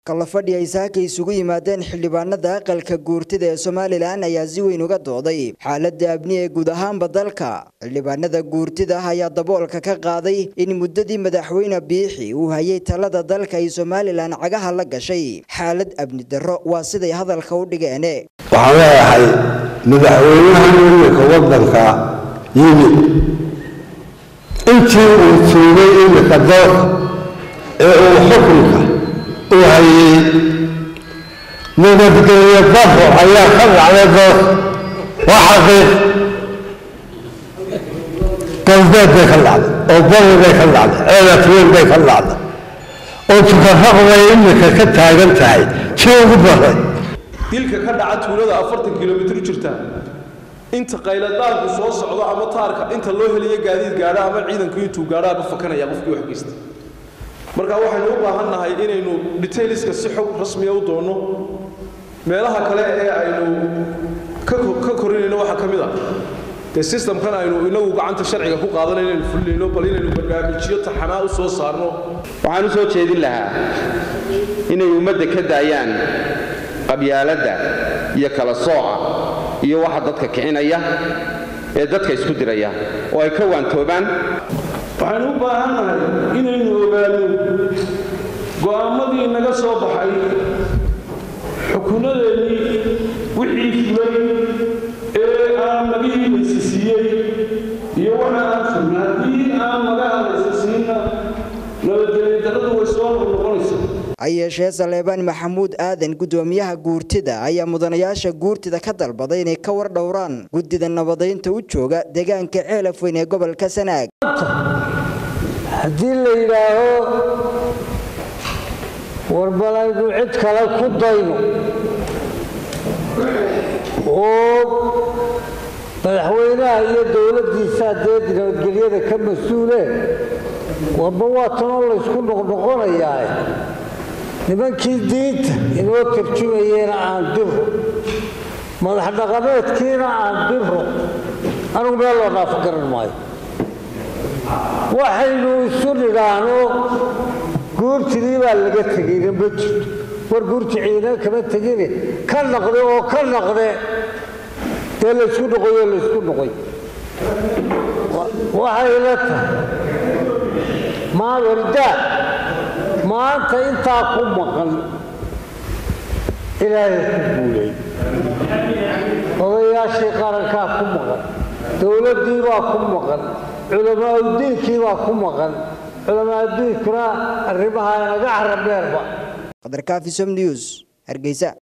kalafadhi ay saaka isugu yimaadeen xildhibaanada aqalka guurtida ee somalilan ayaa si weyn uga dooday xaaladda abni ee guud ahaanba dalka xildhibaanada guurtida ayaa daboolka ka qaaday in muddadii madaxweyne biixi uu hayay talada dalka ay somalilan cagaha la gashay xaalad abni darro waa siday hadalka u dhigeen waxaan leeyahay madaxweynahan iminka waddanka yimid intii uu tuugay iminka dalka ee uu xukunka u hayay nabadgelyo daro ayaa ka dhacday dalka waa xaqiiq galbeed bay ka dhacday oo bari bay ka dhacday ceelafweyn bay ka dhacday oo tukarraq bay iminka ka taagan tahay tii ugu daray dilka ka dhaca tuulada afartan kilomitr jirta inta qayladaanku soo socdo ama taarka inta loo helayo gaadiid gaadha ama ciidanku intuu gaadhaaba fakanaya qofkii wax geysta marka waxaynu u baahan nahay inaynu detailska si xog rasmiya u doonno meelaha kale ee aynu ka korinayno waxaa ka mid a dee systemkan aynu inagu gacanta sharciga ku qaadanay inaynu fulinayno bal inaynu barnaamijyo taxanaa u soo saarno waxaan u soo jeedin lahaa inay ummadda ka daayaan qabyaaladda iyo kala sooca iyo waxa dadka kicinaya ee dadka isku diraya oo ay ka waantoobaan waxaynu u baahan nahay inaynu ogaano go'aammadii naga soo baxay xukunadeennii wixii fulay ee aan naga hibaysasiiyey iyo waxa aan fulna haddii aan naga hadlaysasiinna nabadgelyo darradu way soo noqnoqonaysaa ha yeeshee saleebaan maxamuud aadan guddoomiyaha guurtida ayaa mudanayaasha guurtida ka dalbaday inay ka war dhowraan guddida nabadaynta u jooga deegaanka ceelafweyn ee gobolka sanaag haddii la yidhaaho warbalaynu cid kale ku dayno oo madaxweynaha iyo dowladdiisaa dee nabadgelyada ka mas-uuleen warba waa tanoo laysku noqnoqonayaa nimankii diinta inoo tarjumayeena aan diro madax dhaqameedkiina aan diro anugu meel loo dhaafo garan maayo waxaynu isu nidhaahno guurtidii baa laga tegayna ma jirto war guurti ciidana kama tegine ka naqde oo ka naqde dee laysku noqoyo laysku noqoy waxay la tahay maawardaa maanta intaa ku maqan ilaahay ku guulay odayaashii qarankaa ku maqan dowladdii baa ku maqan culamaauddiinkii baa ku maqan culamaauddiinkuna arrimaha naga carabdheerba qadarkaafi som news hargeysa